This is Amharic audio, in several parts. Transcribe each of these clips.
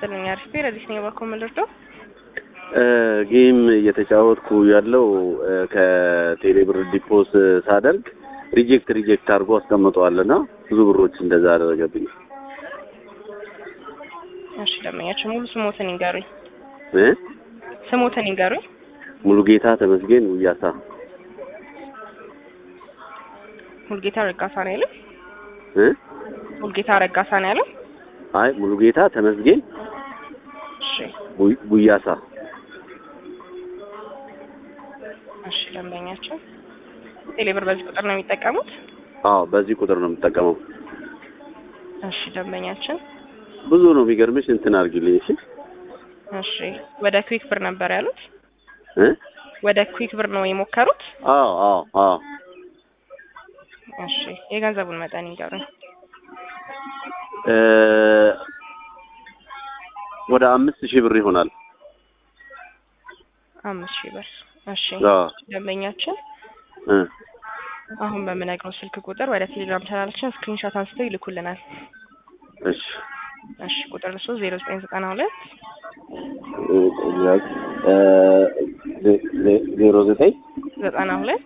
ይስጥልኝ። አሪፍ ረዲስ ነኝ። ባኮ ምልርደው ጌም እየተጫወትኩ ያለው ከቴሌብር ዲፖስ ሳደርግ ሪጀክት ሪጀክት አድርጎ አስቀምጠዋልና ብዙ ብሮች እንደዛ አደረገብኝ። እሺ ደመኛቸው ሙሉ ስሞትን ይንገሩኝ። እ ስሞትን ይንገሩኝ። ሙሉ ጌታ ተመስገን ውያሳ ሙልጌታ ረጋሳ ነው ያለው። እ ሙልጌታ ረጋሳ ነው ያለው። አይ ሙሉ ጌታ ተመስገን እሺ ቡ- ቡያሳ እሺ ደንበኛቸው ቴሌብር በዚህ ቁጥር ነው የሚጠቀሙት? አዎ በዚህ ቁጥር ነው የምጠቀመው። እሺ ደንበኛችን ብዙ ነው የሚገርምሽ። እንትን አድርጊልኝ እሺ። እሺ ወደ ኩዊክ ብር ነበር ያሉት? እ ወደ ኩዊክ ብር ነው የሞከሩት? አዎ አዎ አዎ እሺ የገንዘቡን መጠን ይንገሩኝ። እ ወደ አምስት ሺህ ብር ይሆናል። አምስት ሺህ ብር። እሺ አዎ ደንበኛችን እ አሁን በምነግረው ስልክ ቁጥር ወደ ቴሌግራም ቻናላችን ስክሪንሾት አንስተው ይልኩልናል። እሺ እሺ ቁጥር እሱ ዜሮ ዘጠኝ ዘጠና ሁለት እ ዜ- ዜ- ዜሮ ዘጠኝ ዘጠና ሁለት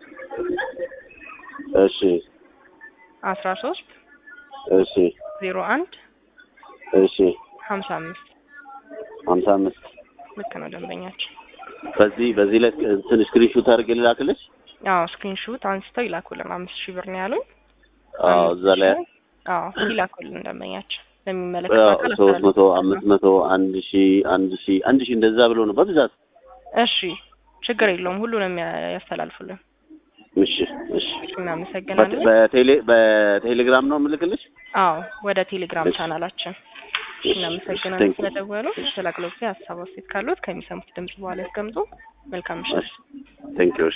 እሺ አስራ ሶስት እሺ ዜሮ አንድ እሺ ሀምሳ አምስት ሀምሳ አምስት ልክ ነው ደንበኛችን። በዚህ በዚህ ላይ እንትን ስክሪንሾት አድርጌ ልላክልሽ። አዎ ስክሪንሾት አንስተው ይላኩልን። አምስት ሺህ ብር ነው ያሉኝ። አዎ አምስት እዛ ላይ ሺህ አዎ ይላኩልን ደንበኛችን ለሚመለከተው አካል ሶስት መቶ አስተላልፉ። አምስት መቶ አንድ ሺ አንድ ሺ አንድ ሺ እንደዛ ብሎ ነው በብዛት። እሺ ችግር የለውም ሁሉንም ያ- ያስተላልፉልን። እሺ እሺ እናመሰግናለን። በቴሌ በቴሌግራም ነው የምልክልሽ። አዎ ወደ ቴሌግራም እሺ። ቻናላችን እሺ፣ እናመሰግናለን thank you። ስለደወሉ። ስለ አገልግሎት ሀሳብ አስተያየት ካሉት ከሚሰሙት ድምጽ በኋላ ያስቀምጡ። መልካም ምሽት። ቴንክ ዩ